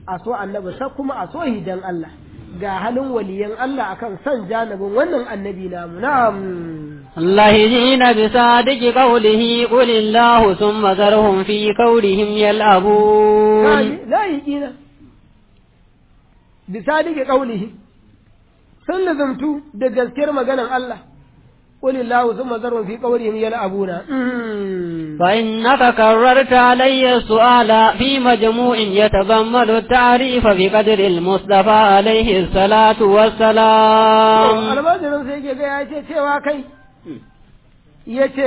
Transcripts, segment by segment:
a so annabi sa kuma a so hidan Allah ga halin waliyan Allah akan son janibin wannan annabi namu na'am اللهجين بصادق قوله قل الله ثم ذرهم في قولهم يلعبون la yiqina bisadiki qaulihi sun lazumtu da gaskiyar maganan Allah qul illahu thumma zarhum fi qawlihim yal'abuna فإنك كررت علي السؤال في مجموع يتضمن التعريف بقدر المصطفى عليه الصلاة والسلام almajirin sai ke ga ya ce cewa kai ya ce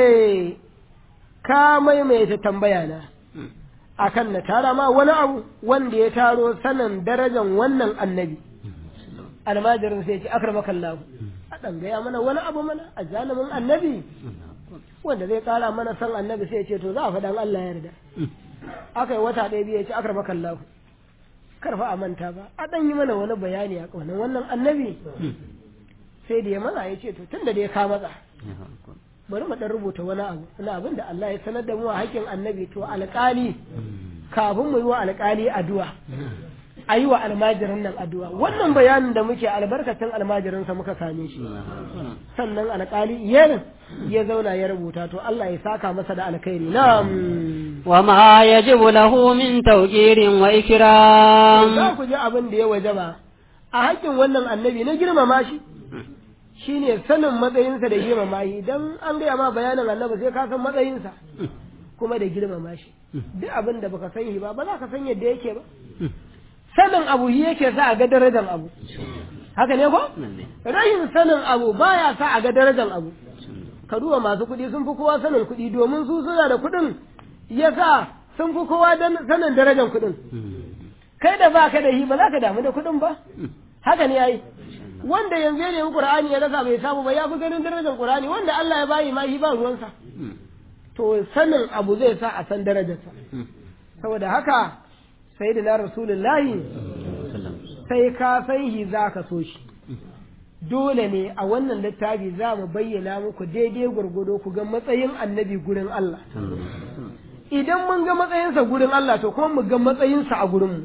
ka maimaita tambaya na akan na tara ma wani abu wanda ya taro sanin darajan wannan annabi almajirin sai ce akramakallahu a ɗan gaya mana wani abu mana a janibin annabi wanda zai kara mana san annabi sai ce to za a faɗan Allah ya yarda aka yi wata ɗaya biyu ya ce akramakallahu karfa a manta ba a ɗan yi mana wani bayani a ƙaunar wannan annabi sai da ya mana ya ce to tun da dai ka matsa bari mu ɗan rubuta wani abu wani abin da Allah ya sanar da mu a haƙƙin annabi to alƙali kafin mu yi wa alƙali addu'a a yi wa almajirin nan addu'a wannan bayanin da muke albarkacin almajirinsa muka same shi sannan alƙali ya ya zauna ya rubuta to Allah ya saka masa da alkhairi na'am وما يجب له من توقير za وإكرام ku ji abin da ya wajaba a haƙƙin wannan annabi na girmama shi shine sanin matsayinsa da girmama shi idan an gaya ma bayanin annabi sai ka san matsayinsa kuma da girmama shi duk abin da baka san shi ba ba za ka san yadda yake ba sanin abu shi yake sa a ga darajar abu haka ne ko rashin sanin abu baya sa a ga darajar abu ka duba masu kuɗi sun fi kowa sanin kuɗi domin su suna da kuɗin yasa sun fi kowa dan- sanin darajar kuɗin kai da ba ka da shi ba za ka damu da kuɗin ba haka ne yayi wanda yanzu ya nemi qur'ani ya rasa bai samu ba ya fi ganin darajar qur'ani wanda Allah ya bayi ma shi ba ruwansa to sanin abu zai sa a san darajarsa saboda haka sayyidina rasulullahi sai ka san shi za ka so shi dole ne a wannan littafi za mu bayyana muku daidai gwargwado ku ga matsayin annabi gurin Allah idan mun ga matsayinsa gurin Allah to kuma mu ga matsayinsa a gurinmu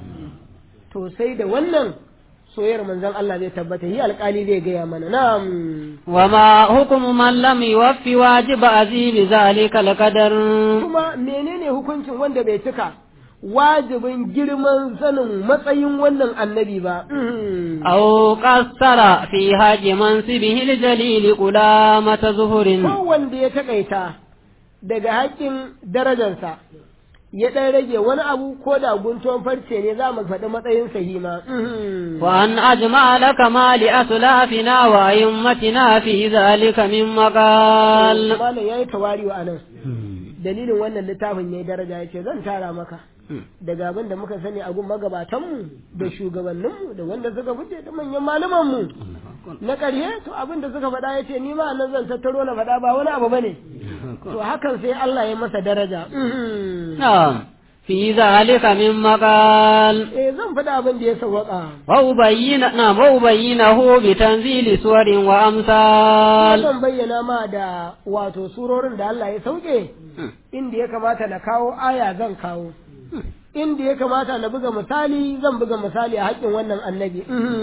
to sai da wannan soyayyar manzon Allah zai tabbata yi alkali zai gaya mana na'am وما حكم من لم يوف واجب عزيم ذلك القدر kuma menene hukuncin wanda bai cika wajibin girman sanin matsayin wannan annabi ba أو قصر في حج منصبه الجليل قلامة ظهر ko wanda ya takaita daga haƙƙin darajarsa ya ɗan rage wani abu ko da guntuwan farce ne za mu faɗi matsayin sahima وأن أجمع لك ما لأسلافنا وأئمتنا في ذلك من مقال malam ya yi tawari wa anan dalilin wannan littafin ya yi daraja ya ce zan tara maka daga abin da muka sani a gun magabatanmu da shugabanninmu da wanda suka fice da manyan malamanmu na ƙarshe to abin da suka faɗa ya ce ni ma nan zan tattaro na faɗa ba wani abu bane to hakan sai Allah ya masa daraja نعم في ذلك من مقال eh zan faɗa abin da ya sawwaka وأبين نعم وأبينه بتنزيل سور وأمثال zan bayyana ma da wato surorin da Allah ya sauke inda ya kamata na kawo aya zan kawo inda ya kamata na buga misali zan buga misali a haƙƙin wannan annabi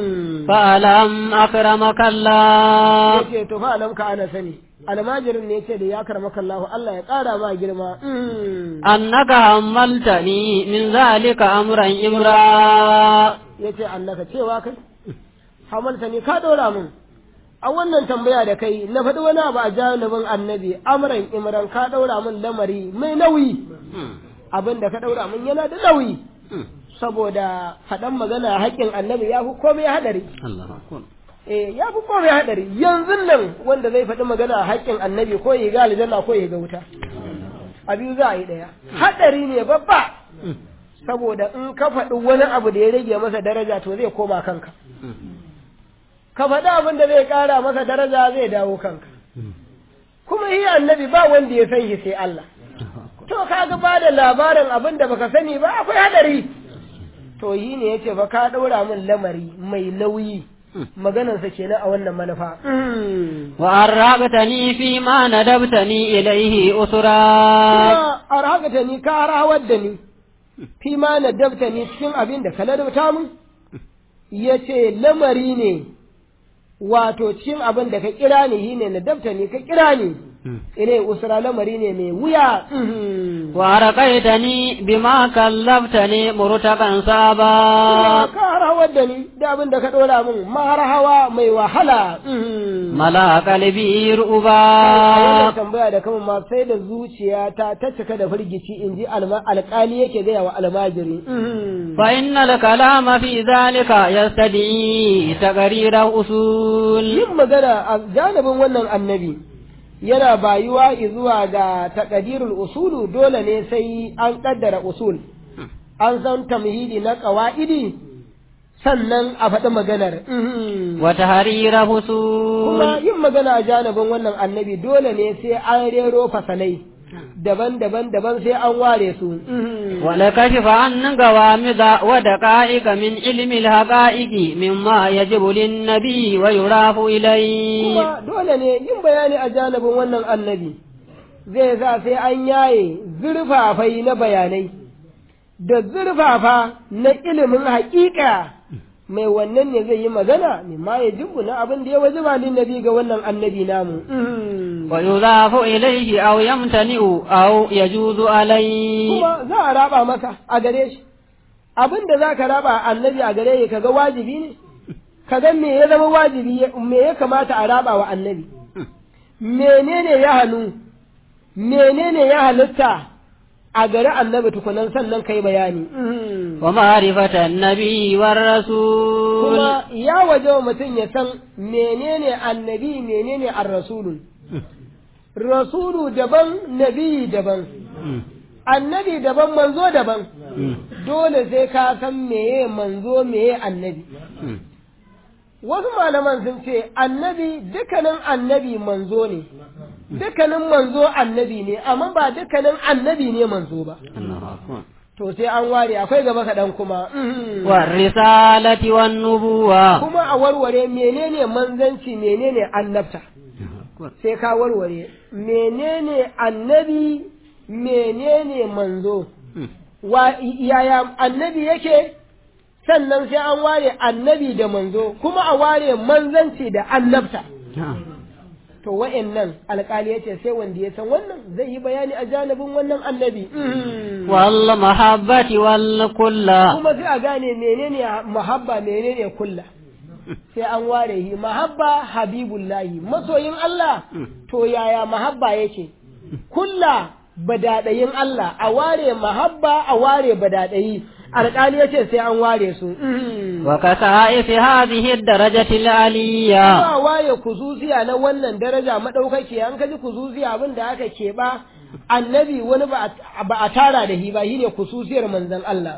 فألم أكرمك الله yace to fa alam ka ana sani almajirin ne yace da ya karmaka Allah Allah ya ƙara ma girma أنك حملتني من ذلك أمرا إمرا yace annaka cewa kai hamalta ne ka ɗora min a wannan tambaya da kai na faɗi wani abu a janibin annabi amran imran ka ɗora min lamari mai nauyi abin da ka ɗaura min yana da nauyi saboda faɗan magana haƙƙin annabi ya fi komai haɗari الله أكبر eh ya fi komai haɗari yanzu nan wanda zai faɗi magana haƙƙin annabi ko ya ga aljanna ko ya ga wuta a biyu za a yi ɗaya haɗari ne babba saboda in ka faɗi wani abu da ya rage masa daraja to zai koma kanka ka faɗi abin da zai ƙara masa daraja zai dawo kanka kuma shi annabi ba wanda ya san shi sai Allah to kaga ba da labarin abin da baka sani ba akwai hadari to yi ne yace fa ka ɗaura min lamari mai nauyi maganarsa kenan a wannan manufa وأرغبتني فيما ندبتني إليه أسرا kuma arhaqata ni ka rawar da ni fi ma na dabta ni cikin abin da ka ladabta mun ya ce lamari ne wato cikin abin da ka kira ni shi ne na dabta ni ka kira ni ile usra lamari ne mai wuya وأرقيتني بما كلفتني مرتقا صعبا ka harawar da ni da abin da ka dora min mahar hawa mai wahala ملا قلبي wannan رؤبا tambaya da kama ma sai da zuciya ta ta cika da firgici in ji alƙali yake gaya wa almajiri فإن الكلام في ذلك يستدعي تقرير أصول yin magana a janibin wannan annabi yana bayuwa zuwa ga takadirul usulu dole ne sai an kaddara usul an san tamhidi na ƙawa'idi sannan a faɗi maganar وتحرير kuma فصول yin magana a janibin wannan annabi dole ne sai an rero fasalai daban-daban daban sai an ware su ولكشف عن قوامض ودقائق من علم الحقائق مما يجب للنبي ويراف إليه kuma dole ne yin bayani a janibin wannan annabi zai sa sai an yaye zurfafai na bayanai da zurfafa na ilimin haƙiƙa mai wannan ne zai yi magana ma ya jibu na abin da ya waje ba nabi ga wannan annabi namu ويضاف إليه أو يمتنئ أو يجوز عليه kuma za a raba masa a gare shi abin da za ka raba annabi a gare ka ga wajibi ne ka ga me ya zama wajibi me ya kamata a raba wa annabi menene ya hannu menene ya halitta a gari annabi tukunan sannan kai bayani ومعرفة النبي والرسول kuma ya waje wa mutum ya san menene annabi menene ar-rasulun rasulu daban nabi daban annabi daban manzo daban dole sai ka san meye manzo meye annabi wasu malaman sun ce annabi dukkanin annabi manzo ne dukkanin manzo annabi ne amma ba dukkanin annabi ne manzo ba to sai an ware akwai gaba kaɗan kuma والرسالة والنبوة kuma a warware menene manzanci menene annabta sai ka warware menene annabi menene manzo wa yaya annabi yake sannan sai an ware annabi da manzo kuma a ware manzanci da annabta to wa'annan alƙali yace sai wanda ya san wannan zai yi bayani a janibin wannan annabi والمحبة والكل kuma sai a gane menene mahabba menene kulla sai an ware shi mahabba habibullahi masoyin Allah to yaya mahabba yake kulla badadayin Allah a ware mahabba a ware badadayi alƙali yace sai an ware su وكسائف هذه الدرجة العلية ba waye kuzuziya na wannan daraja madaukaki an kaji kuzuziya abin da aka keɓa annabi wani ba a- ba a tara da shi ba shine kususiyar manzon Allah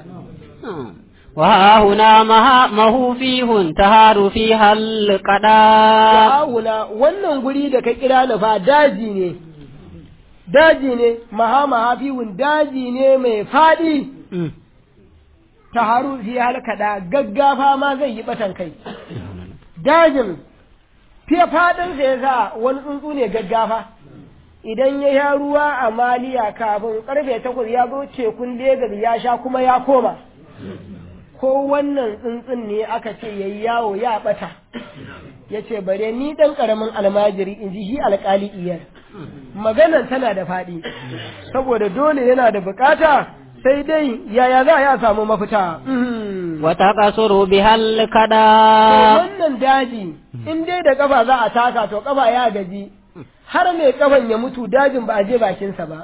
وها هنا مها مهو فيه تهار فيها القضاء Yawuna wannan guri da ka kira ni fa daji ne, daji ne, maha mahafiwun daji ne mai faɗi ta haru fi halkaɗa gaggafa ma zai yi batan kai. Dajin, fiye faɗinsa ya sa wani tsuntsu ne gaggafa. Idan ya sha ruwa a maliya kafin ƙarfe takwas ya zo tekun Legas ya sha kuma ya koma. Ko wannan tsuntsun ne aka ce ya yi yawo ya ɓata. ya ce bare ni ɗan ƙaramin almajiri in ji shi alƙali iyar maganan tana da faɗi saboda dole yana da bukata sai dai yaya za a ya samu mafita وتقصر بها القضاء wannan daji in dai da kafa za a taka to kafa ya gaji har mai kafan ya mutu dajin ba a je bakinsa ba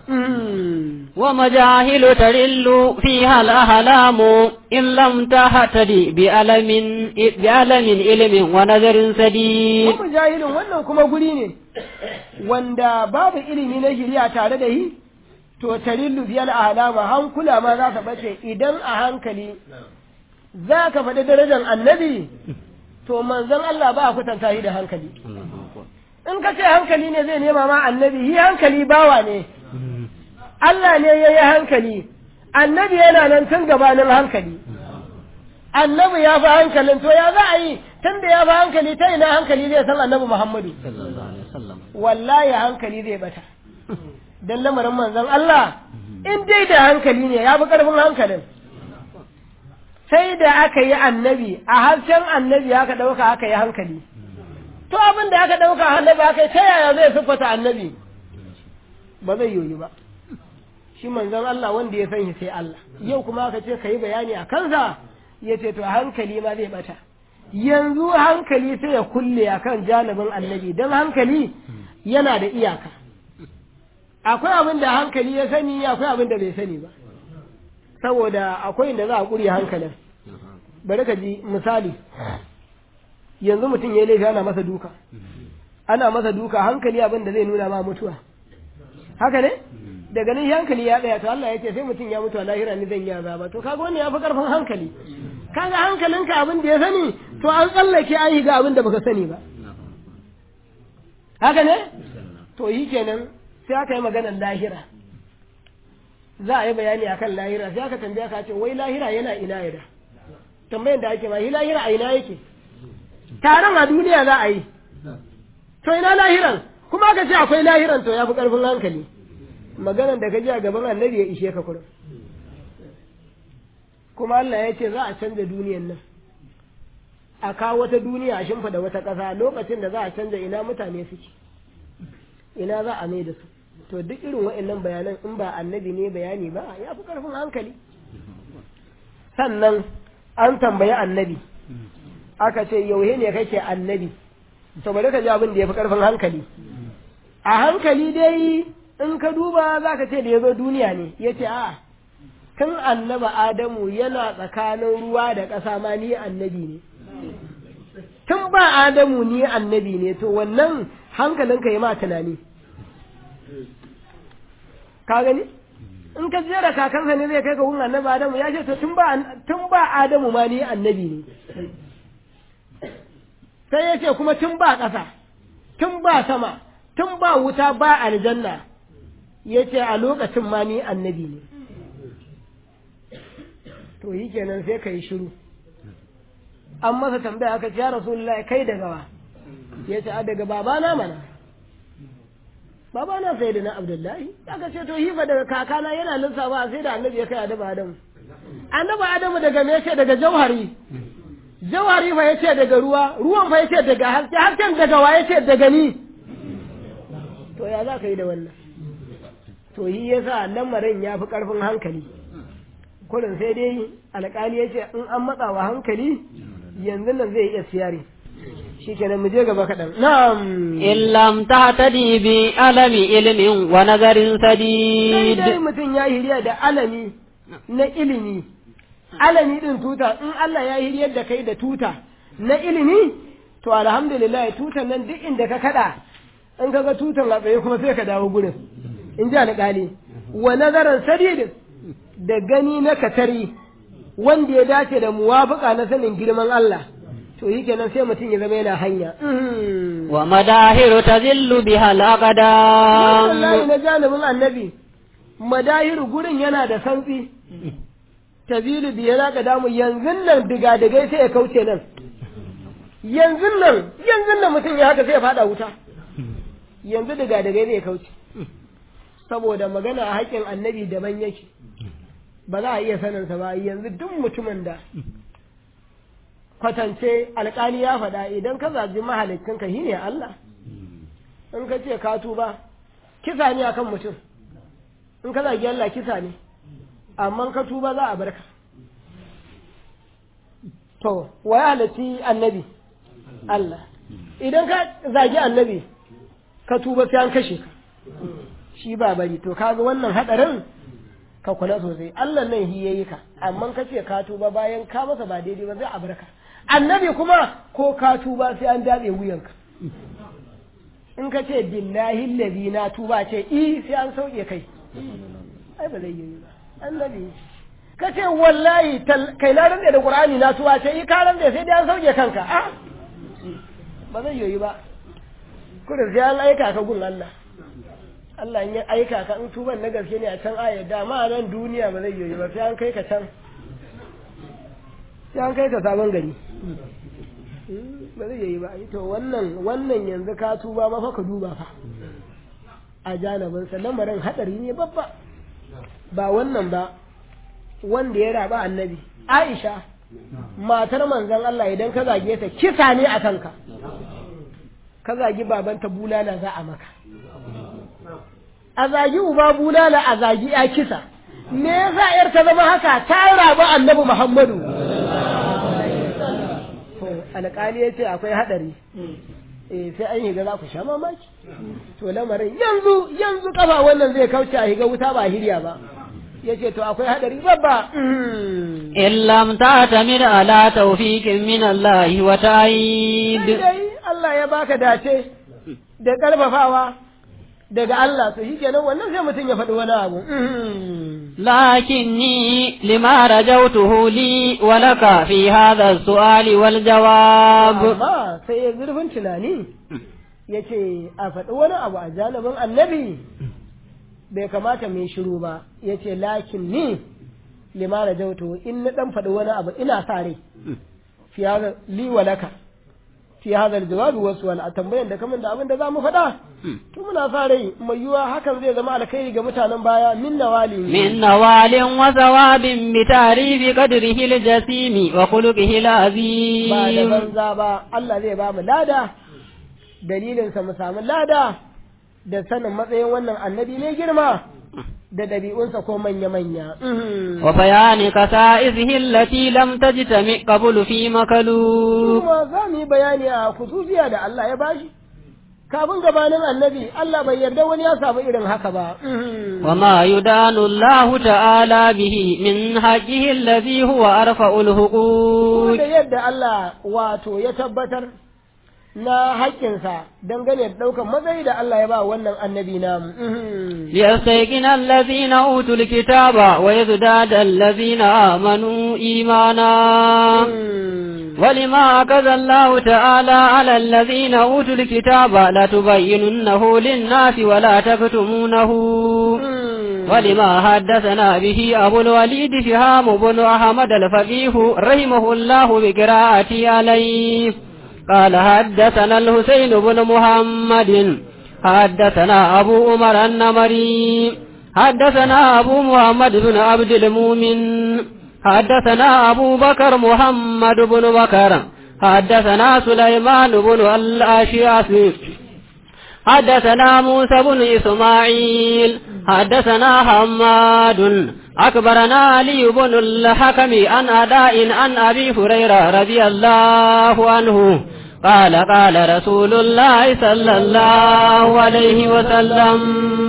ومجاهل ترل فيها الأهلام إن لم تهتدي بألم بألم علم ونذر سديد kuma jahilin wannan kuma guri ne wanda babu ilimi na shirya tare da shi to tarillu biyal alama hankula ma za ka bace idan a hankali za ka faɗi darajar annabi to manzon Allah ba a kwatanta shi da hankali in ka ce hankali ne zai nema ma annabi shi hankali bawa ne Allah ne ya yi hankali annabi yana nan tun gabanin hankali annabi ya fi hankalin to ya za a yi tun da ya fi hankali ta ina hankali zai san annabi Muhammadu wallahi hankali zai bata dan lamarin manzon Allah in dai da hankali ne ya fi ƙarfin hankalin sai da aka yi annabi a harshen annabi aka ɗauka aka yi hankali to abin da aka ɗauka annabi aka yi ta yaya zai siffata annabi ba zai yoyi ba shi manzon Allah wanda ya san shi sai Allah yau kuma aka ce ka yi bayani a kansa ya ce to hankali ma zai bata yanzu hankali sai ya kulle a kan janibin annabi don hankali yana da iyaka akwai abin da hankali ya sani akwai abin da bai sani ba saboda akwai inda za a ƙuri hankalin bari ka ji misali yanzu mutum ya yi laifi ana masa duka ana masa duka hankali abin da zai nuna ma mutuwa haka ne daga nan hankali ya tsaya to Allah ya ce sai mutum ya mutu a lahira ni zan yi azaba to kaga wannan ya fi karfin hankali kaga hankalinka abin da ya sani to an tsallake an yi ga abin da baka sani ba haka ne to yi kenan sai aka yi maganar lahira za a yi bayani akan lahira sai aka tambaya ka ce wai lahira yana ina yada tambayan da ake ma yi lahira a ina yake taron a duniya za a yi to ina lahiran kuma aka ce akwai lahiran to ya fi karfin hankali maganar da ka ji a gaban annabi ya ishe ka kurin kuma Allah ya ce za a canza duniyan nan a kawo wata duniya a shimfa da wata ƙasa lokacin da za a canza ina mutane suke ina za a mai da su to duk irin wa'annan bayanan in ba annabi ne bayani ba ya fi ƙarfin hankali sannan an tambayi annabi aka ce yauhe ne kake annabi to bari ka ji abin da ya fi ƙarfin hankali a hankali dai in ka duba za ka ce da ya zo duniya ne ya ce a tun annaba adamu yana tsakanin ruwa da ƙasa ma ni annabi ne tun ba adamu ni annabi ne to wannan hankalinka ya ma tunani ka gani in ka jera kakansa ne zai kai ka gun annabi adamu ya ce to tun ba tun ba adamu ma ni annabi ne sai ya ce kuma tun ba ƙasa tun ba sama tun ba wuta ba aljanna ya ce a lokacin ma ni annabi ne to yi kenan sai ka yi shiru an masa tambaya aka ce ya rasulullahi kai daga wa ya ce a daga babana mana babana sai da na abdullahi aka ce to hifa daga kakana yana lissafa sai da annabi ya kai adamu adamu annabi adamu daga me ce daga jauhari jauhari fa yace daga ruwa ruwan fa yace daga haske hasken daga wa yace daga ni to ya za ka yi da wannan to yi yasa lamarin ya fi karfin hankali kurin sai dai alƙali ya ce in an matsa wa hankali yanzu nan zai iya siyari shi kenan mu je gaba kaɗan na'am illam tahtadi bi alami ilmin wa nazarin sadid dai mutum ya hiriya da alami na ilimi alami din tuta in Allah ya hiriyar da kai da tuta na ilimi to alhamdulillah tutan nan duk inda ka kada in ka ga tutan a tsaye kuma sai ka dawo gurin in ji alƙali wa nazarin sadid da gani na katari wanda ya dace da muwafaka na sanin girman Allah to yi kenan sai mutum ya zama yana hanya wa madahiru tazillu biha wallahi al-aqdam na janibin annabi madahiru gurin yana da santsi tazilu biya na damu yanzu nan diga-digai sai ya kauce nan yanzu nan yanzu nan mutum ya haka sai ya fada wuta yanzu diga-digai zai kauce saboda magana a haƙƙin annabi daban yake ba za a iya saninsa ba yanzu duk mutumin da kwatance alƙali ya faɗa idan ka zaji mahalicinka shi ne Allah in ka ce ka tuba kisa ne akan mutum in ka zagi Allah kisa ne amma ka tuba za a barka to wa ya halarci annabi Allah idan ka zagi annabi ka tuba sai an kashe ka shi ba bari to kaga wannan hadarin ka kula sosai Allah nan hi yayi ka amma ka ce ka tuba bayan ka masa ba daidai ba zai a barka annabi kuma ko ka tuba sai an dabe wuyanka in ka ce billahi allazi na tuba ce i sai an sauke kai ai ba zai yi ba annabi ka ce wallahi kai na rantsa da qur'ani na tuba ce i ka rantsa sai dai an sauke kanka a ba zai yi ba kudu sai an aika ka gun Allah Allah in ya aika ka in tuban na gaske ne a can ayar da ma nan duniya ba zai yi ba sai an kai ka can sai an kai ka sabon gari ba zai yi ba to wannan wannan yanzu ka tuba ma fa ka duba fa a janabin sa lamarin hadari ne babba ba wannan ba wanda ya raba annabi Aisha matar manzon Allah idan ka zage ta kisa ne a kanka ka zagi babanta bulala za a maka a zagi uba bulala a zagi ya kisa me yasa yar ta zama haka ta raba annabi Muhammadu alƙali ya ce akwai haɗari eh sai an higa za ku sha mamaki to lamarin yanzu yanzu kafa wannan zai kauce a higa wuta ba hirya ba ya ce to akwai haɗari babba in lam ta'tamir ala tawfiqin min Allah wa ta'id dai Allah ya baka dace da karfafawa daga Allah to shikenan wannan sai mutum ya faɗi wani abu لكني لما رجوته لي ولك في هذا السؤال والجواب amma sai ya zurfin tunani ya ce a faɗi wani abu a janibin annabi bai kamata mai shiru ba ya ce lakin ni limana jauto in na ɗan faɗi wani abu ina sa rai fi hada li walaka fi hada jawabi wasu wani a tambayan da kamun da abin da za mu faɗa to muna sa rai mai yiwuwa hakan zai zama alkhairi ga mutanen baya min nawali من نوال وثواب بتعريف قدره الجسيم وخلقه ba da العظيم banza ba Allah zai ba mu lada dalilinsa mu samu lada da sanin matsayin wannan annabi ne girma da ɗabi'unsa ko manya-manya. وبيان خصائصه التي لم تجتمع قبل في مخلوق Kuma za mu yi bayani a kususiya da Allah ya bashi. Kafin gabanin annabi Allah bai yarda wani ya samu irin haka ba. وما يدان الله تعالى به من حقه الذي هو أرفع Kuma الحقوق da yadda Allah wato ya tabbatar na haƙƙinsa dangane da ɗaukar matsayi da Allah ya ba wannan annabi namu. ليستيقن الذين أوتوا الكتاب ويزداد الذين آمنوا إيمانا ولما أكذ الله تعالى على الذين أوتوا الكتاب لتبيننه للناس ولا تكتمونه ولما حدثنا به أبو الوليد شهام بن أحمد الفقيه رحمه الله بقراءته عليه قال حدثنا الحسين بن محمد حدثنا أبو عمر النمري حدثنا أبو محمد بن عبد المؤمن حدثنا أبو بكر محمد بن بكر حدثنا سليمان بن الأشياس حدثنا موسى بن إسماعيل حدثنا حماد أكبرنا علي بن الحكم عن أداء عن أبي هريرة رضي الله عنه قال قال رسول الله صلى الله عليه وسلم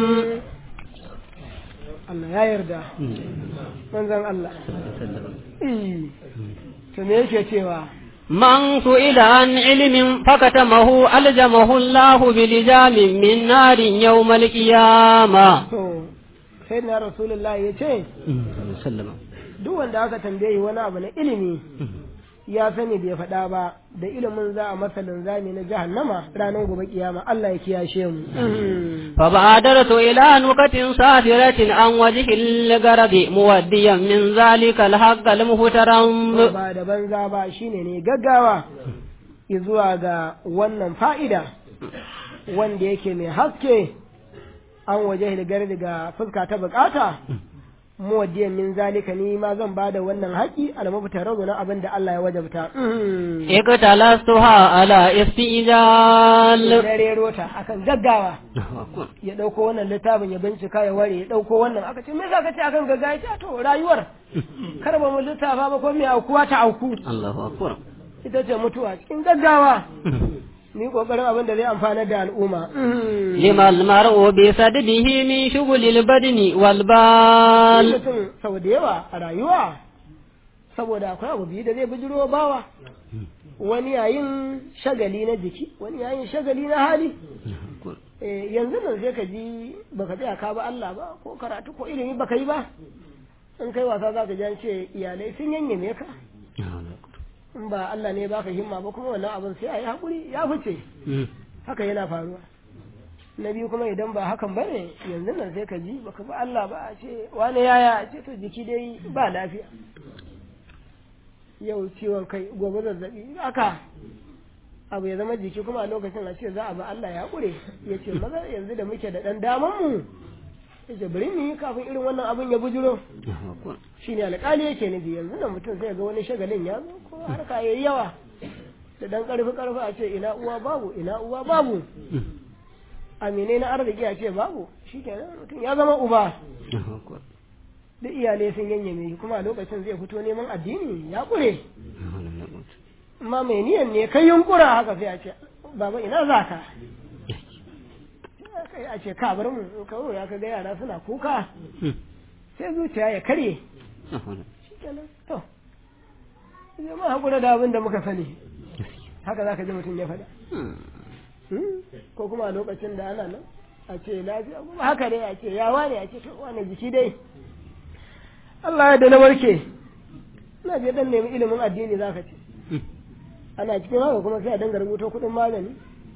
Allah ya yarda. Manzan Allah. Eh, To me yake cewa? من سئل عن علم فكتمه ألجمه الله بلجام من نار يوم القيامة To, sai na Rasulullah ya ce, duk wanda aka tambaye wani abu na ilimi ya sani bai faɗa ba da ilimin za a masa linzami na jahannama ranar gobe kiyama Allah ya kiyashe mu. فبادرت إلى نكة سافرة عن وجه الغرب موديا من ذلك الحق المحترم Ba da banza ba shine ne gaggawa zuwa ga wannan fa'ida wanda yake mai haske an waje hilgar daga fuska ta bukata muwaddiyan min zalika ni ma zan bada wannan haƙi almafitar na abin da Allah ya wajabta. اقتلستها على استئجال Dare rota akan gaggawa ya ɗauko wannan littafin ya bincika ya ware ya ɗauko wannan aka ce me za ka ce akan gaggawa ya ce to rayuwar kar ba mu littafa ba ko me aukuwa ta auku الله أكبر ita ce mutuwa cikin gaggawa ni kokarin abin da zai amfana da al'umma لما المرء بسدده من شغل البدن والبال mutum sau da yawa a rayuwa saboda akwai abu biyu da zai bijiro bawa wani yayin shagali na jiki wani yayin shagali na hali Eh, yanzu nan sai ka ji baka tsaya ka ba Allah ba ko karatu ko ilimi baka yi ba in kai wasa za ka ji an ce iyalai sun yanyame ka in ba Allah ne baka himma ba kuma wannan abin sai a yi haƙuri ya fice haka yana faruwa na biyu kuma idan ba hakan ba ne yanzu nan sai ka ji baka ba Allah ba a ce wani yaya a ce to jiki dai ba lafiya yau ciwon kai gobe zazzabi haka abu ya zama jiki kuma a lokacin a ce za a ba Allah ya ƙure ya ce maza yanzu da muke da ɗan daman mu yace bari mu yi kafin irin wannan abin ya bujuro shine alƙali yake nufi yanzu nan mutum sai ga wani shagalin ya zo ko harka yayi yawa da dan karfi karfi a ce ina uwa babu ina uwa babu amine na arziki a ce babu shikenan mutum ya zama uba duk iyalai sun yanyame kuma a lokacin zai fito neman addini ya kure amma mai niyan ne kai yunkura haka sai a ce baba ina za ka kai a ce ka bar mu in kawo ya ka ga yara suna kuka sai zuciya ya karye shikenan to zai ma hakura da abin da muka sani haka za ka ji mutum ya faɗa ko kuma a lokacin da ana nan a ce lafiya kuma haka dai a ce yawa ne a ce to wani jiki dai Allah ya da na warke ina je dan nemi ilimin addini za ka ce ana cikin haka kuma sai a dinga rubuta kuɗin magani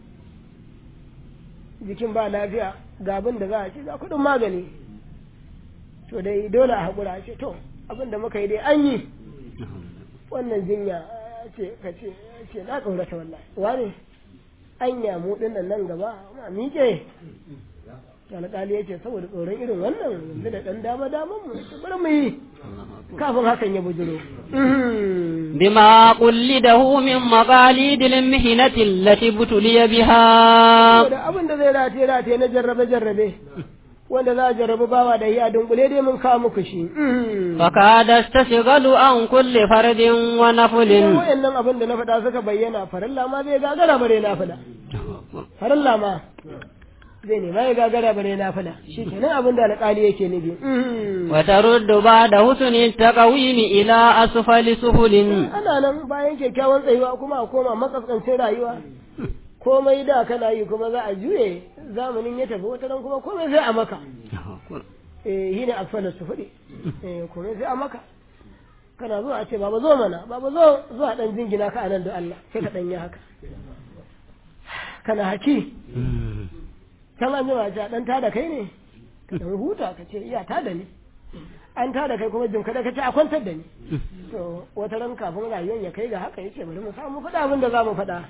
jikin ba lafiya ga abin da za a ce ga kuɗin magani to dai dole a haƙura a ce to abin da muka yi dai an yi wannan jinya ce ka ce ce na ƙaurata wallahi wane anya mu ɗin nan gaba ma miƙe alƙali ya ce saboda tsoron irin wannan yanzu da ɗan dama daman mu bari mu yi kafin hakan ya bujiro بما قلده من مقاليد المهنة التي ابتلي بها da abin da zai rataye rataye na jarrabe jarrabe wanda za a jarrabu bawa da iya dunkule dai mun kawo muku shi فكاد استشغل عن كل فرد Idan ونفل wayannan abin da na faɗa suka bayyana farilla ma zai gagara bare na faɗa farilla ma zai nema ya gagara bare na faɗa shi kenan abin da alƙali yake nufi وترد بعد حسن التقويم إلى أسفل سفل ana nan bayan kyakkyawan tsayuwa kuma a koma makaskancin rayuwa komai da kana yi kuma za a juye zamanin ya tafi wata nan kuma komai sai a maka eh shi ne asfalin su fuɗi eh komai sai a maka kana zuwa a ce baba zo mana baba zo zuwa dan jingina ka anan da Allah sai ka dan yi haka kana haki can an jima ce dan tada kai ne ka dan huta ka ce iya tada ni an tada kai kuma jin kada ka ce a kwantar da ni to wata ran kafin rayuwar ya kai ga haka yace bari mu samu faɗa abin da za mu faɗa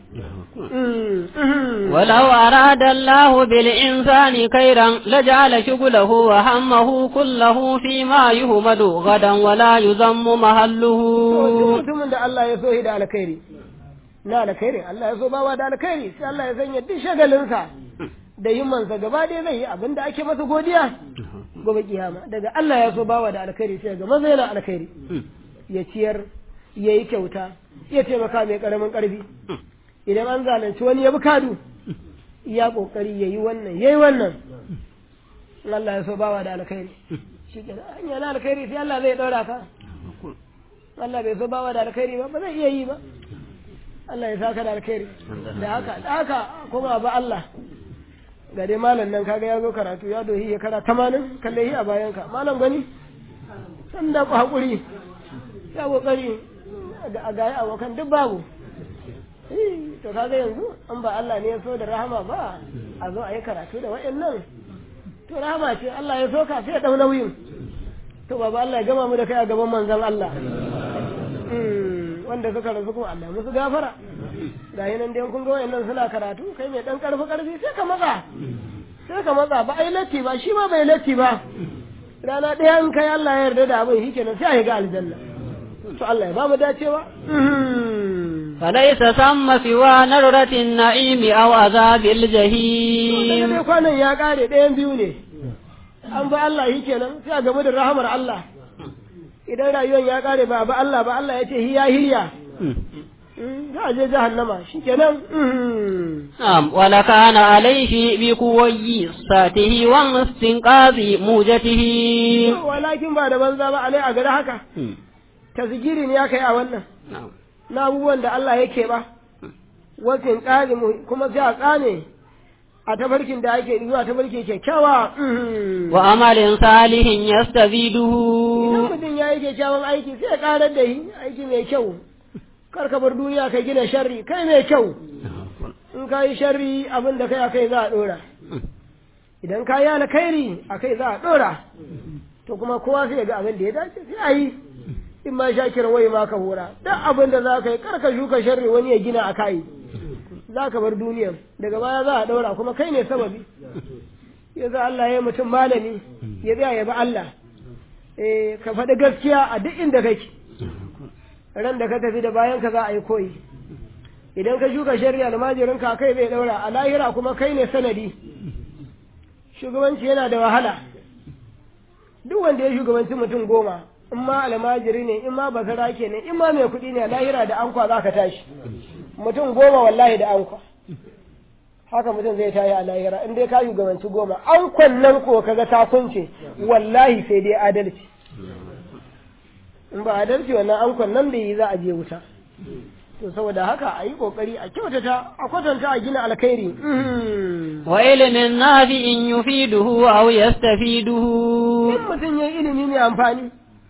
ولو أراد الله بالإنسان خيرا لجعل شغله وهمه كله فيما يهمد غدا ولا يذم To, duk محله mutumin da Allah ya so shi da alkhairi na alkhairi Allah ya so bawa da alkhairi sai Allah ya sanya duk shagalinsa da himmansa gaba ɗaya zai yi abin da ake masa godiya gobe kiyama daga Allah ya so bawa da alkhairi sai ga maza yana alkhairi ya ciyar ya yi kyauta ya taimaka mai karamin karfi idan an zalunci wani ya bi kadu ya kokari ya yi wannan ya yi wannan in Allah ya so bawa da alkhairi shi ke hanya na alkhairi sai Allah zai ɗaura ka Allah bai so bawa da alkhairi ba ba zai iya yi ba Allah ya saka da alkhairi da haka da haka kuma ba Allah ga dai malam nan kaga ya zo karatu ya dohi ya kara tamanin kalle shi a bayanka malam gani san da ku haƙuri ya kokari a gaya abokan duk babu Eh, to kaga yanzu an ba Allah ne ya so da rahama ba a zo a yi karatu da waɗannan to rahama ce Allah ya so ka sai ya ɗau nauyin to baba Allah ya gama mu da kai a gaban manzon Allah Mm, wanda suka rasu kuma Allah musu gafara ga yi nan dai kun ga wayannan suna karatu kai mai dan karfi karfi sai ka matsa sai ka matsa ba ai latti ba shi ma bai latti ba rana ɗaya in kai Allah ya yarda da abin shi kenan sai a yi ga aljanna to Allah ya ba mu dacewa فليس ثم سوى نرة النعيم أو عذاب daga الجحيم dai kwanan ya kare ɗayan biyu ne an ba Allah shi kenan sai a gamu da rahamar Allah idan rayuwar ya kare ba ba Allah ba Allah ya ce hiya hiya Mm, za a je jahannama shi kenan نعم ولكان عليه بقوي ساته واستنقاذ موجته walakin ba da banza ba alai a gari haka tasgiri ne ya kai a wannan نعم na abubuwan da Allah yake ba wasin ƙari mu- kuma sai a tsane a tafarkin da ake zuwa tafarki kyakkyawa وعمل صالح يستزيده idan mutum ya yi kyakkyawan aiki sai ya ƙarar da shi aiki mai kyau kar ka bar duniya ka gina sharri kai mai kyau in ka yi sharri abin da kai a kai za a ɗora idan ka yi alkhairi a kai za a ɗora to kuma kowa sai ya ga abin da ya dace sai a yi in ma sha kira wai ma ka hura duk abin da za ka yi kar ka shuka sharri wani ya gina a kai za ka bar duniya daga baya za a ɗora kuma kai ne sababi yanzu Allah ya yi mutum malami ya tsaya ya bi Allah eh ka faɗi gaskiya a duk inda kake ran da ka tafi da bayan ka za a yi koyi idan ka shuka shari'a almajirin ka kai zai daura a lahira kuma kai ne sanadi shugabanci yana da wahala duk wanda ya shugabanci mutum goma in ma almajiri ne in ma basara ke ne in ma mai kuɗi ne a lahira da ankwa za ka tashi mutum goma wallahi da ankwa haka mutum zai tayi a lahira in dai ka shugabanci goma ankwan nan ko kaga ta kunce wallahi sai dai adalci in ba adalci wannan ankwan nan da yi za a je wuta to saboda haka a yi kokari a kyautata a kwatanta a gina alkhairi wa ilimin nafi'in yufiduhu aw yastafiduhu in mutum ya ilimi mai amfani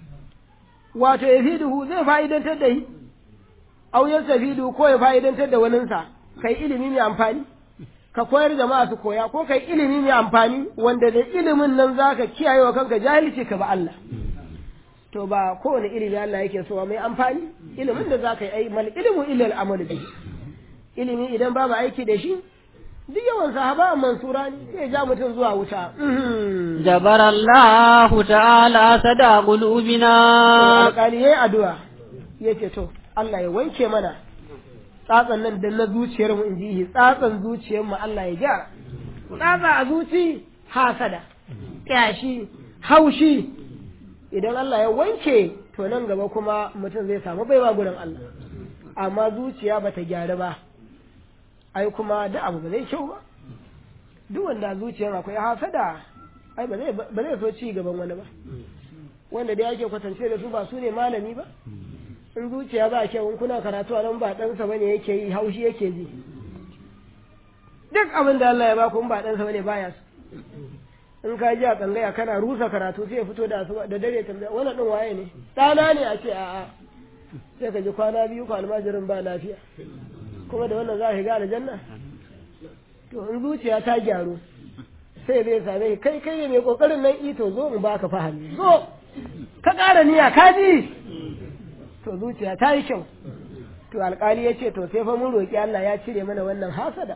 wato ya fi duhu zai fa'idantar da shi aw yastafidu ko ya fa'idantar da waninsa kai ilimi mai amfani ka koyar jama'a su koya ko kai ilimi mai amfani wanda da ilimin nan zaka kiyaye wa kanka jahilci ka ba Allah to ba kowane ilimi Allah yake so mai amfani ilimin da zaka yi ai mal ilmu illa al amal bihi ilimi idan babu aiki da shi duk yawan sahaba mansura ne sai ja mutum zuwa wuta jabara Allah ta'ala sada qulubina alƙali yayi addu'a yace to Allah ya wanke mana tsatsan nan da na zuciyar mu inji tsatsan zuciyar mu Allah ya gyara tsatsa a zuci hasada kyashi haushi idan Allah ya wanke to nan gaba kuma mutum zai samu baiwa gurin Allah amma zuciya bata gyara ba ai kuma da abu ba zai kyau ba duk wanda zuciyar akwai hasada ai ba zai ba zai so ci gaban wani ba wanda dai ake kwatance da su ba su ne malami ba in zuciya ba kyau in kuna karatu a nan ba ɗansa bane yake yi haushi yake ji duk abin da Allah ya ba ku in ba ɗansa bane baya su in ka ji a tsangaya kana rusa karatu sai ya fito da asuba da dare tambaya wannan din waye ne ɗana ne a ce a'a sai ka ji kwana biyu ko almajirin ba lafiya kuma da wannan za ka ga aljanna to in zuciya ta gyaru sai zai same kai kai ne mai kokarin nan ito zo in baka fahimi zo ka ƙara niyya ka ji to zuciya ta yi kyau to alƙali ya ce to sai fa mun roƙi Allah ya cire mana wannan hasada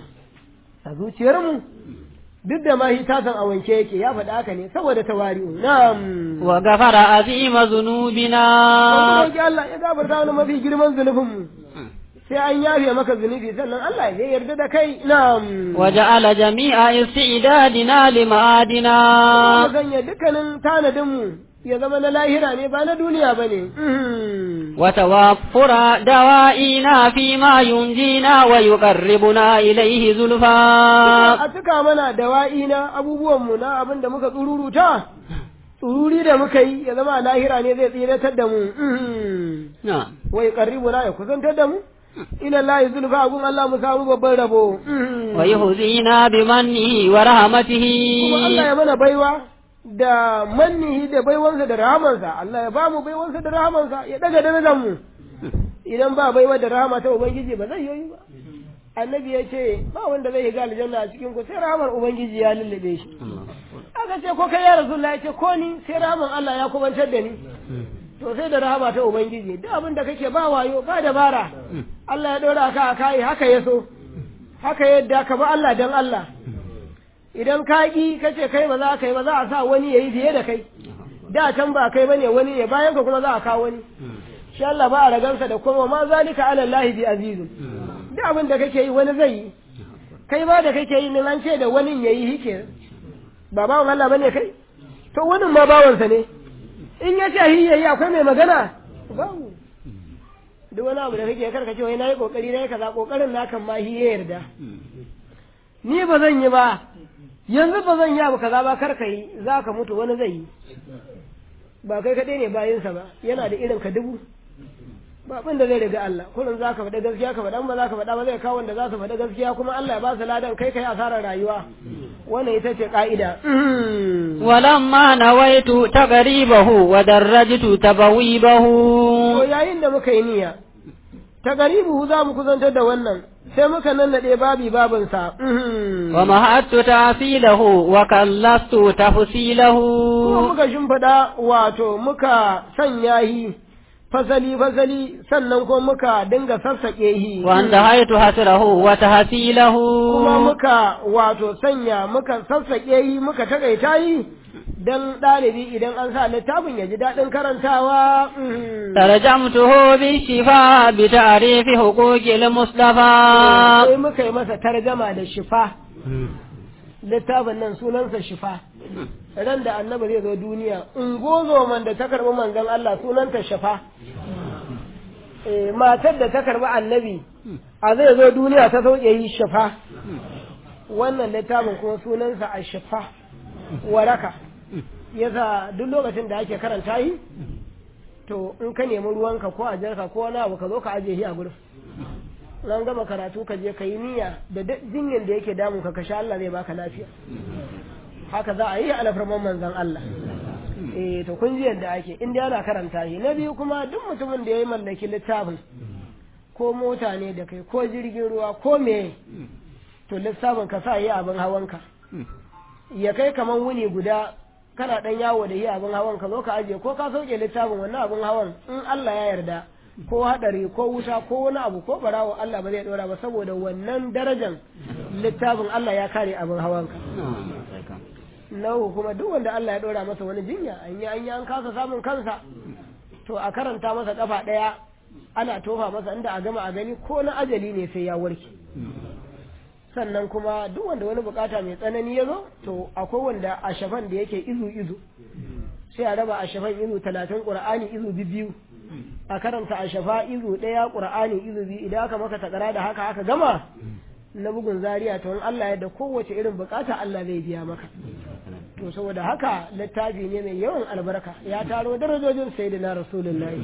a zuciyarmu duk da ma shi ta san a wanke yake ya faɗa haka ne saboda tawari'u na'am wa gafara azima zunubina Wanda roƙi Allah ya gafarta mana mafi girman zunubinmu sai an yafe maka zunubi sannan Allah ya yarda da kai na'am wa ja'ala jami'a istidadina lima'adina Kuma sanya dukkanin tanadinmu ya zama na lahira ne ba na duniya ba ne wa tawaffura dawa'ina fi ma yunjina wa yuqarribuna ilayhi zulfa a cika mana dawa'i na abubuwanmu na abin da muka tsururuta tsururi da muka yi ya zama a lahira ne zai tsiratar da mu na'am wai qarribuna ya kusantar da mu ila lahi zulfa gun Allah mu samu babban rabo wa yuhzina bimannihi wa rahmatihi kuma Allah ya mana baiwa da mannihi da baiwansa da rahamansa Allah ya ba mu baiwansa da rahamansa ya daga darajar mu idan ba baiwa da rahama ta ubangiji ba zai yi ba annabi ya ce ba wanda zai ga aljanna a cikin ku sai rahamar ubangiji ya lullube shi aka ce ko kai ya rasulullah ya ce ko ni sai rahaman Allah ya kubantar da ni to sai da rahama ta ubangiji duk abin da kake ba wayo ba dabara Allah ya dora ka a kai haka ya so haka yadda ka ba Allah dan Allah idan ka ki kace kai ba za ka yi ba za a sa wani yayi fiye da kai da can ba kai bane wani ne bayan ka kuma za a kawo wani shi Allah ba a ragansa da kuma ma zalika ala Allah bi azizun duk abin da kake yi wani zai yi kai ba da kake yi nan an ce da wani yayi hike ba bawan Allah bane kai to wani ma bawansa ne in ya ce hi yayi akwai mai magana babu duk wani abu da kake karka ce wai nayi kokari nayi kaza kokarin na kan ma hi ya yarda ni ba zan yi ba yanzu ba zan yi abu kaza ba karka yi za ka mutu wani zai yi ba kai kaɗai ne bayinsa ba yana da irin ka dubu ba abin da zai riga Allah kullum za ka faɗa gaskiya ka faɗa ba za ka faɗa ba zai kawo wanda za su faɗa gaskiya kuma Allah ya ba su ladan kai kai asarar rayuwa wannan ita ce ka'ida ولما نويت تقريبه ودرجت تبويبه to yayin da muka yi niyya ta garibu za mu kusantar da wannan sai muka nannaɗe babi babinsa ومهدت تأصيله وكلست تفصيله kuma muka shimfiɗa wato muka sanya yi fasali fasali sannan kuma muka dinga sassaƙe shi وانتهيت حسره وتحصيله kuma muka wato sanya muka sassaƙe yi muka takaita yi don ɗalibi idan an sa littafin ya ji daɗin karantawa mhm. ترجمته بالشفاء بتعريف حقوق المصطفى sai muka yi masa tarjama da shifa littafin nan sunansa shifa ran da annabi zai zo duniya ungozo man da ta karɓi manzon Allah sunanta shifa Eh, matar da ta karɓi annabi a zai zo duniya ta sauke yi shifa wannan littafin kuma sunansa a shifa waraka yasa duk lokacin da ake karanta yi to in ka nemi ruwanka ko a jarka ko wani abu ka zo ka ajiye shi a gurin nan gama karatu ka je ka yi niyya da duk jinyar da yake damun ka ka sha Allah zai baka lafiya haka za a yi alfarman manzon Allah eh to kun ji yadda ake inda yana karanta shi na biyu kuma duk mutumin da ya yi mallaki littafin ko mota ne da kai ko jirgin ruwa ko me to lissafin ka sa yi abin hawanka ya kai kaman wuni guda kana dan yawo da yi abin hawan ka zo ka aje ko ka sauke littafin wannan abin hawan in Allah ya yarda ko hadari ko wuta ko wani abu ko barawo Allah ba zai dora ba saboda wannan darajan littafin Allah ya kare abin hawan ka nahu kuma duk wanda Allah ya dora masa wani jinya an yi an yi an kasa samun kansa to a karanta masa kafa daya ana tofa masa inda a gama a gani ko na ajali ne sai ya warke sannan kuma duk wanda wani bukata mai tsanani ya zo to akwai wanda a shafan da yake izu izu sai a raba a shafan izu talatin qur'ani izu biyu a karanta a shafa izu ɗaya qur'ani izu biyu idan aka maka takara da haka aka gama na bugun zaria to in Allah ya da kowace irin bukata Allah zai biya maka to saboda haka littafi ne mai yawan albarka ya taro darajojin sayyidina rasulullahi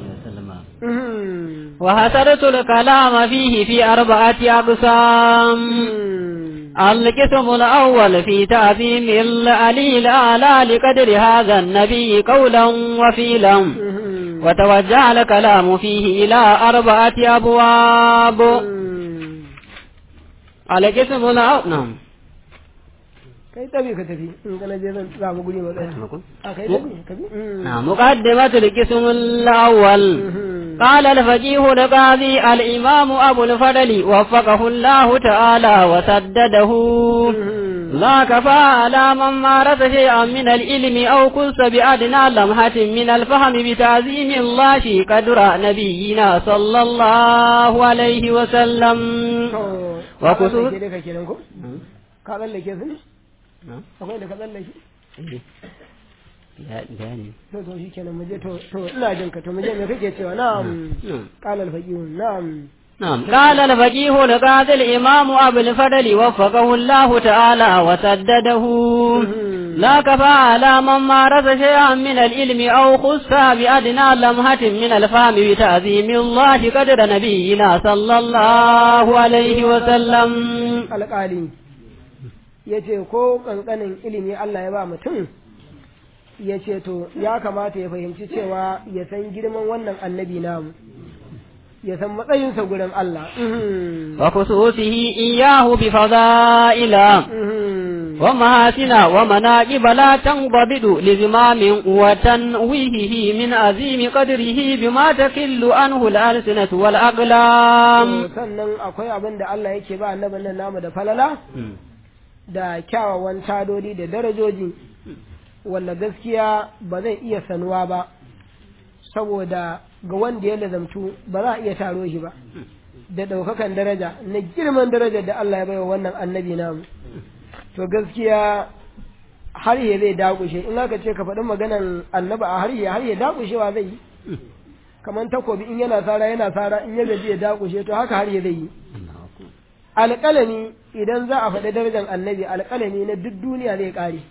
Mhm. وحسرت الكلام فيه في أربعة أقسام القسم الأول في تعظيم العلي الأعلى لقدر هذا النبي قولا وفيلا Mhm. وتوجه الكلام فيه إلى أربعة أبواب القسم الأول نعم kai tabi ka tafi in kana je zan samu guri matsaya a kai tabi ka bi Mhm. نعم مقدمة القسم الأول Mhm. قال الفقيه القاضي الإمام أبو الفضل وفقه الله تعالى وسدده Mhm. لا كفى على من مارس شيئا من العلم أو كس بأدنى لمحة من الفهم بتعظيم الله قدر نبينا صلى الله عليه وسلم To, Wa ka kusur- tsallake dai ka kenan ko? Ka tsallake su ne? Akwai da ka tsallake? To, to shi kenan mu je to, to ina jin ka to mu je me kake cewa na'am. Qala al-faqih na'am. نعم قال الفقيه القاضي الإمام أبو الفضل وفقه الله تعالى وسدده لا كفى على من مارس شيئا من العلم أو خص بأدنى لمحة من الفهم بتعظيم الله قدر نبينا صلى الله عليه وسلم Alƙali ya ce ko ƙanƙanin ilimi Allah ya ba mutum ya ce to ya kamata ya fahimci cewa ya san girman wannan annabi namu ya san matsayinsa gurin Allah. Mhm. وخصوصه إياه بفضائل Mhm. ومحاسن ومناقب لا تنضبط لزمام وتنويهه من عظيم قدره بما تكل عنه الألسنة والأقلام To, sannan akwai abin da Allah yake ba annabin nan namu da falala da kyawawan tadodi da darajoji wanda gaskiya ba zai iya sanuwa ba saboda ga wanda ya lazamtu ba za a iya taro shi ba da ɗaukakan daraja na girman darajar da Allah ya baiwa wannan annabi namu to gaskiya har ya zai dakushe in aka ce ka faɗi maganan annaba a har ya har ya dakushewa zai yi kamar takobi in yana sara yana sara in ya gaji ya dakushe to haka har ya zai yi alƙalami idan za a faɗi darajar annabi alƙalami na duk duniya zai ƙare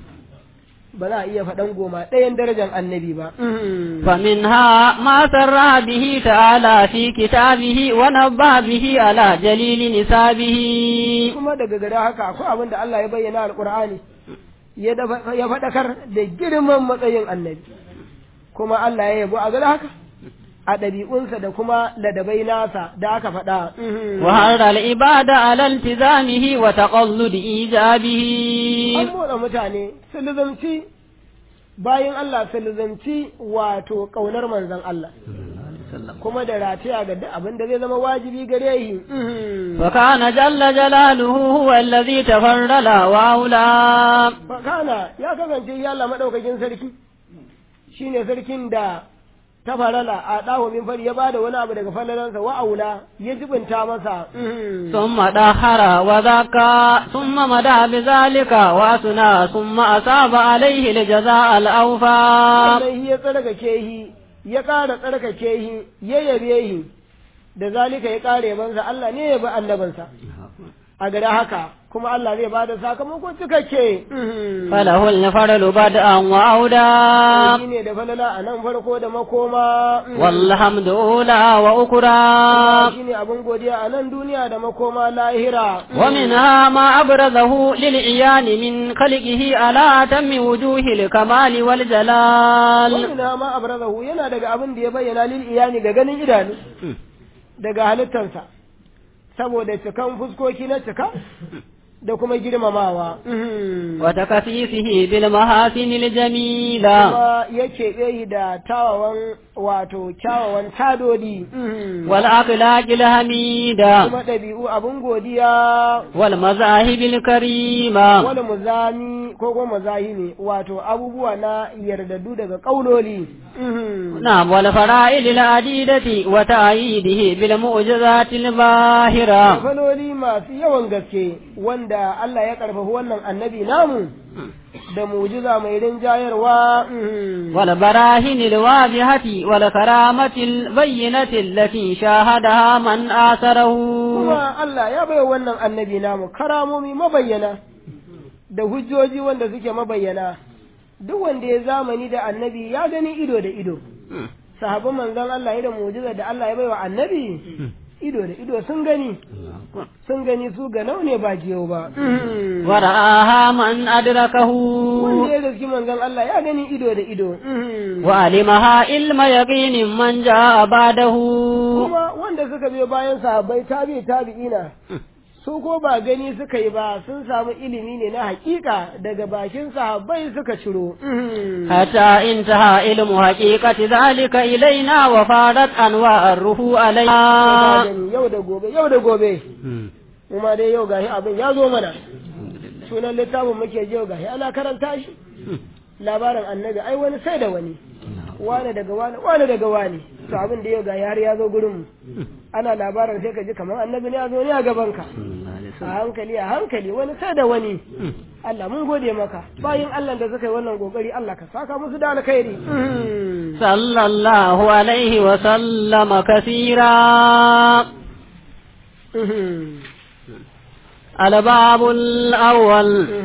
ba za a iya faɗan goma ɗayan darajar annabi ba فمنها ما سر به تعالى في كتابه ونبه به على جليل نسابه kuma daga gada haka akwai abin da Allah ya bayyana alƙur'ani ya dafa- ya faɗakar da girman matsayin annabi kuma Allah ya yabo a gada haka a ɗabi'unsa da kuma ladabai nasa da aka faɗa وهر العبادة على التزامه وتقلد إيجابه an motsa mutane su lizamci bayan Allah su lizanci wato ƙaunar manzon Allah kuma da rataya ga duk abin da zai zama wajibi gare shi وكان جل جلاله هو الذي تفرد وأولى fakana ya kasance ya Allah madaukakin sarki shine sarkin da ta farala a dawo min fari ya bada wani abu daga falalansa wa aula ya jibinta masa ثم دهر وذكى ثم مدى بذلك وأثنى ثم أصاب عليه الجزاء الأوفى sannan ya tsarkake shi ya ƙara tsarkake shi ya yabe shi da zalika ya ƙara yabansa Allah ne ya bi annabansa a gada haka kuma Allah zai bada sakamako cikakke فله الفرل بدءا وأودا shi ne da falala a nan farko da makoma والحمد أولى وأكرا shi ne abin godiya a nan duniya da makoma lahira ومنها ما أبرزه للعيان من خلقه على أتم وجوه الكمال والجلال wani ma abrazahu yana daga abin da ya bayyana lil iyani ga ganin idanu daga halittarsa saboda cikan fuskoki na cika da kuma girmamawa وتكثيفه بالمحاسن الجميلة kuma ya keɓe shi da tawawan wato kyawawan tadodi والأخلاق الحميدة kuma ɗabi'u abin godiya والمذاهب الكريمة wani muzami ko kuma mazahimi wato abubuwa na yardaddu daga ƙaunoli نعم والفرائل العديدة وتأييده بالمعجزات الباهرة faloli masu yawan gaske wanda Allah ya karfafi wannan annabi namu da mujiza mai rinjayarwa والبراهين الواضحة والكرامة البينة التي شاهدها من آثره kuma Allah ya bai wannan annabi namu karamomi mabayyana da hujjoji wanda suke mabayyana duk wanda ya zamani da annabi ya gani ido da ido sahabban manzon Allah da mujiza da Allah ya bai wa annabi ido da ido sun gani sun gani su ga ne ba jiyau ba ورآها من أدركه wanda ya riski manzon Allah ya gani ido da ido وعلمها علم يقين من جاء بعده kuma wanda suka biyo bayan sahabbai tabi tabi'ina su ko ba gani suka yi ba sun samu ilimi ne na hakika daga bakin sahabbai suka ciro حتى انتهى علم حقيقة ذلك إلينا وفارت أنواع الروح Ka علينا gani yau da gobe yau da gobe kuma dai yau gashi abin ya zo mana sunan littafin muke ji yau gashi ana karanta shi labarin annabi ai wani sai da wani wane daga wane wane daga wane to abin da yau gashi har ya zo gurin mu ana labarin sai ka ji kamar annabi ne ya zo ne a gaban ka a hankali a hankali wani sai da wani Allah mun gode maka bayan Allah da suka yi wannan kokari Allah ka saka musu da alkhairi صلى الله عليه وسلم كثيرا الباب الأول